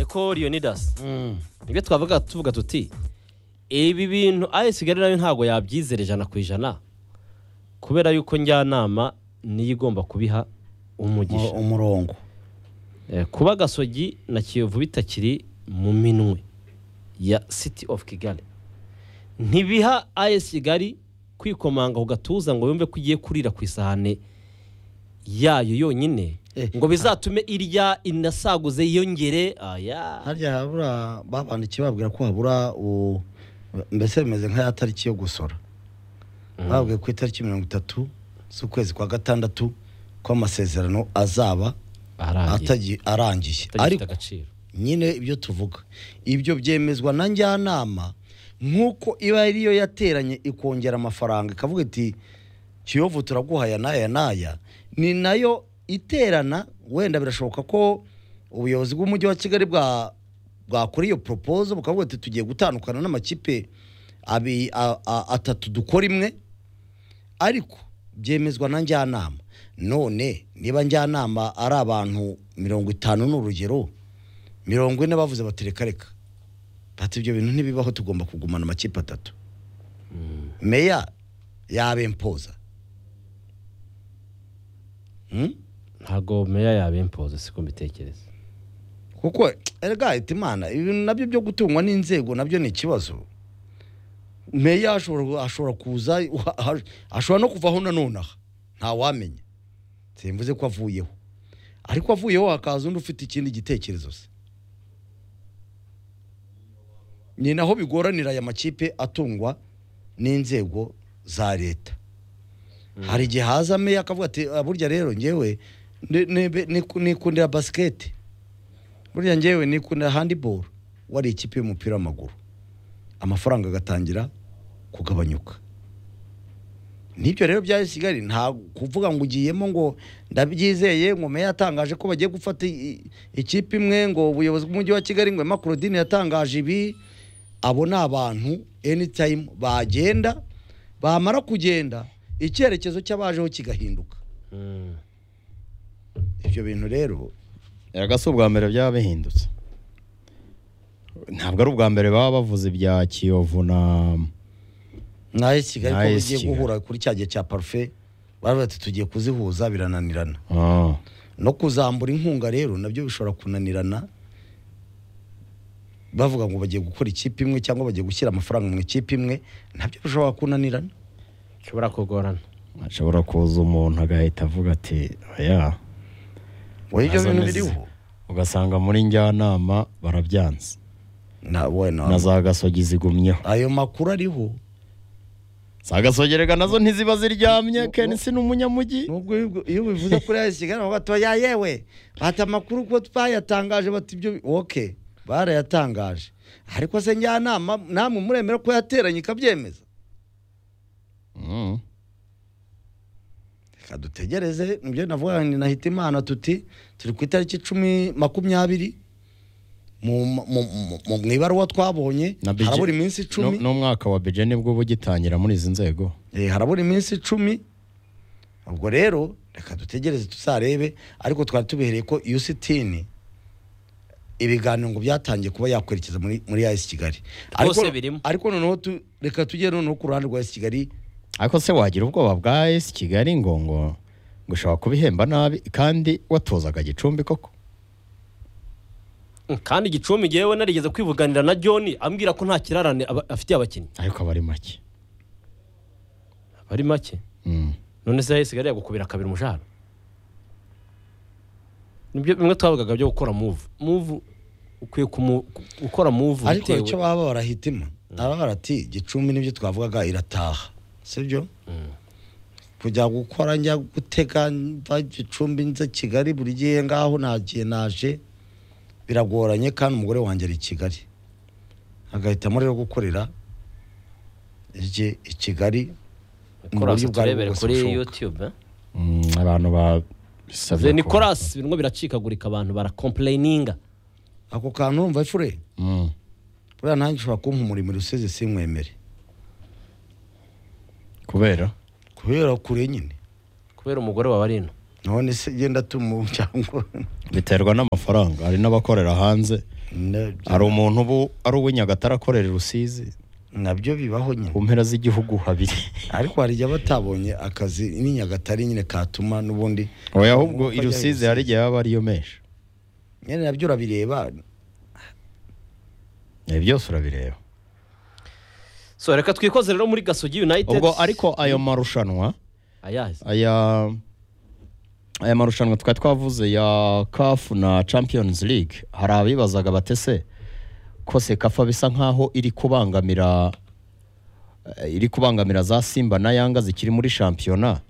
ko leonidas ibyo twavuga tuvuga tuti ibi bintu ari kigali nayo ntabwo yabyizera ijana ku ijana kubera yuko njyanama niyo igomba kubiha umugisha umurongo Eh, kuba gasogi na kiyovu bitakiri mu minwe ya city of kigali ntibiha as kigali kwikomanga ku gatuza ngo yumve ko igiye kurira ku isahane yayo yonyine Eh, ngo bizatume irya inasaguze yiyongere aya harya habura babandikiye babwira ko habura u- mbese bimeze nk'aya tariki yo gusora babwiye ku itariki mirongo itatu z'ukwezi kwa gatandatu ko amasezerano azaba arangiye atagi- arangiye atagifite ariko agaciro nyine ibyo tuvuga ibyo byemezwa na njyanama nk'uko iba ariyo yateranye ikongera amafaranga ikavuga iti kiyovu turaguha aya n'aya n'aya ni nayo iterana wenda birashoboka ko ubuyobozi bw'umujyi wa kigali bwa bwakora iyo poropozo bukavuga ati tugiye gutandukana n'amakipe abi- a- a- atatu dukora imwe ariko byemezwa na njyanama none niba njyanama ari abantu mirongo itanu ni urugero mirongo ine bavuze bati reka reka bati ibyo bintu ntibibaho tugomba kugumana amakipe atatu meya yabempoza Hmm? ntabwo meya yabimpoza siko mbitekereza kuko erega iti imana ibintu nabyo byo gutungwa n'inzego nabyo ni ikibazo meya ashobora ashobora kuza ashobora no kuvaho nanone aha ntawamenya simvuze ko avuyeho ariko avuyeho hakaza undi ufite ikindi gitekerezo se ni naho bigoranira aya makipe atungwa n'inzego za leta hari igihe haza meya akavuga ati "Ah, burya rero ngewe ndi- nibe- niku- nikundira basiketi burya ngewe nikundira handiboro wari ikipe y'umupira w'amaguru amafaranga agatangira kugabanyuka n'ibyo rero bya kigali nta kuvuga ngo ugiyemo ngo ndabyizeye ngo meya yatangaje ko bagiye gufata i- i- ikipe imwe ngo ubuyobozi bw'umujyi wa kigali ngo makurodini yatangaje ibi abo ni abantu anytime bagenda bamara kugenda icyerekezo cy'abajeho kigahinduka Mm. ibyo bintu rero erega si ubwa mbere byaba bihindutse ntabwo ari ubwa mbere baba bavuze ibya kiyovu na nayo kigali ko N'ayo bagiye Kigali. guhura kuri cya gihe cya parufe baravuga ati tugiye kuzihuza birananirana Ah, no kuzambura inkunga rero nabyo bishobora kunanirana bavuga ngo bagiye gukora ikipe imwe cyangwa bagiye gushyira amafaranga mu ikipe imwe nabyo bishobora kunanirana nshobora kugorana hashobora kuza umuntu agahita avuga ati oya wowe ibyo nazo bintu ni- biriho ugasanga muri njyanama barabyanze na wowe na- na za gasogi zigumyeho ayo makuru ariho za gasogi rega nazo ntiziba ziryamye kenisi ni umunyamujyi nubwo iyo- iyo bivuze kuri ya kigali bavuga ati ya yewe bata amakuru ko twayatangaje bati ibyo bi-" ok barayatangaje ariko se njyanama namwe muremera ko yateranye ikabyemeza Mm. reka dutegereze nibyo navuga ni nahita imana tuti turi ku itariki icumi makumyabiri mu mu- mu- mu- mu ibaruwa twabonye Na budget- harabura iminsi Nu- icumi n'umwaka wa bije nibwo uba ugitangira muri izi nzego Eh, harabura iminsi icumi ubwo rero reka dutegereze tuzarebe ariko twari tubihereye ko yusitini ibiganiro ngo byatangiye kuba yakwerekeza muri muri yasi kigali Rwose Ariko- birimo. ariko noneho tu- reka tujye noneho ku ruhande rwa yasi kigali ariko se wagira ubwoba bwa esi kigali ngo ngo ngo ushobora kubihemba nabi kandi watozaga gicumbi koko kandi gicumbi ngewe narigeze kwivuganira na john ambwira ko nta kirarane aba- afitiye abakinnyi ariko aba ari make bari make Mm. none se hahise gariya gukubira kabiri umushahara nibyo bimwe twavugaga byo gukora muvu muvu ukwiye kumu- gukora muvu ariko icyo baba barahitima baba barati gicumbi nibyo twavugaga irataha sibyo kujya gukora njya gutega mva gicumbi nza kigali buri gihe ngaho nagiye naje biragoranye kandi umugore wanjye ari i kigali agahitamo rero gukorera rye i kigali mu buryo bwa ari turebere bwo kuri bwose bushoboka yutube Mm, abantu ze babisabye nikorasi birimo biracikagurika abantu barakomplayininga ako kantu urumva ifure buriya nanjye ushobora kumpa umurimo usize simwemere kubera kubera kure nyine kubera umugore wawe ari ino none se genda tumu cyangwa biterwa n'amafaranga hari n'abakorera hanze Nabyo- hari umuntu ubu ari uw'i nyagatare akorera i rusizi nabyo bibaho nyine ku mpera z'igihugu habiri ariko hari igihe batabonye akazi ni nyagatare nyine katuma n'ubundi oya ahubwo i Umupaka rusizi y'u hari igihe baba ariyo menshi nyine nabyo urabireba ibi byose urabireba so reka twikoze rero muri gasogi united ubwo ariko ayo marushanwa ayazi aya aya marushanwa twari twavuze ya kafu na champions league hari abibazaga batese ko sekafa bisa nkaho iri kubangamira eh, iri kubangamira za simba na yanga zikiri muri shampiyona